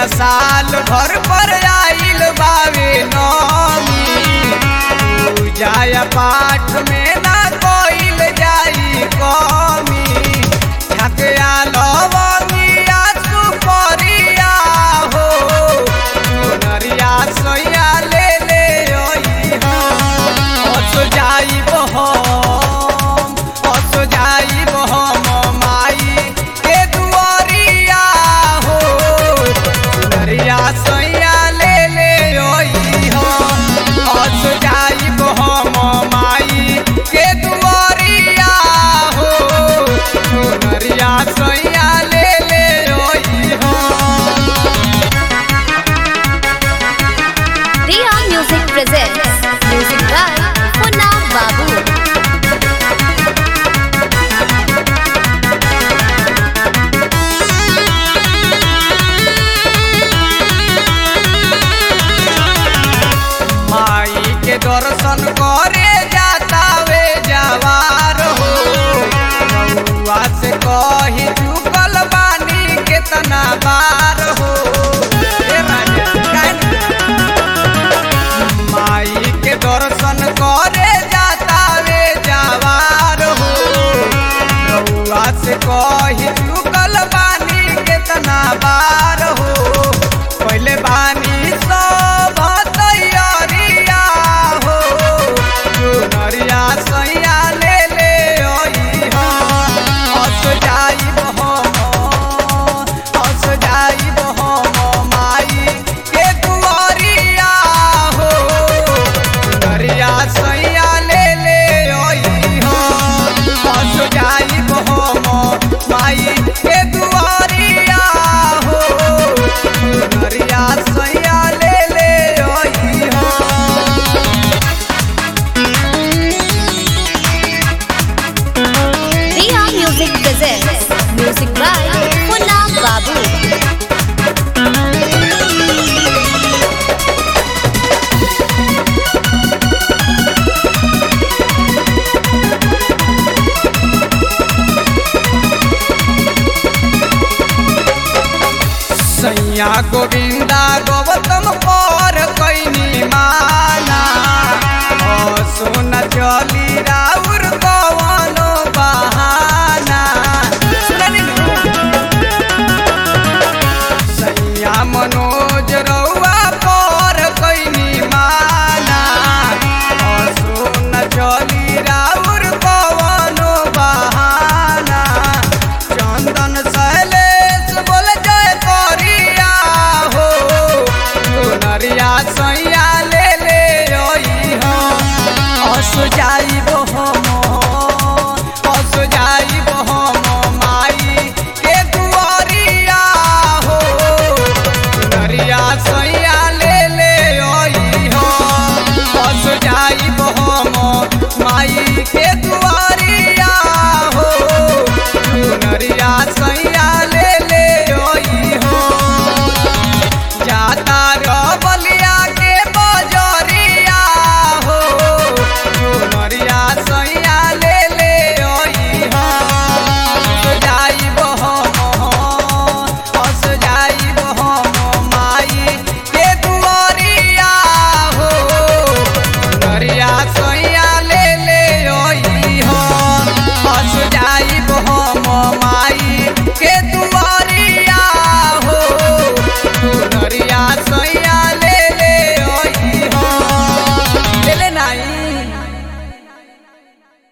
साल भर पर आइल बावे नौमी पूजा पाठ में ना कोइल जाई कमी ठकया लवंगिया सुपरिया हो नरिया सोया ले ले ओई हो हस जाई बहम हस जाई बहम माई के दुआरिया हो नरिया सोया ले ले ओई हो हस जाई बहम माई के दुआरिया हो नरिया सोया ले ले ओई हो Riya Music presents music by Punna Babu. माई के दर्शन करे जाता वे जवार हो बउआ से कही चुकल बानी केतना बार हो ए राजा, काहे न- माई के दर्शन करे जाता वे जवार हो बउआ से कही चुकल बानी केतना बार हो पहले बानी सब तैयारिया हो नरिया सैया ले ले ओई हो हस जाइब हम हस जाइब हम माई के दुआरिया हो नरिया सैया ले ले ओई हो हस जाइब हम माई के दुआरिया हो नरिया सैया ले ले ओई हो Riya Music presents music by Punna Babu. सैया को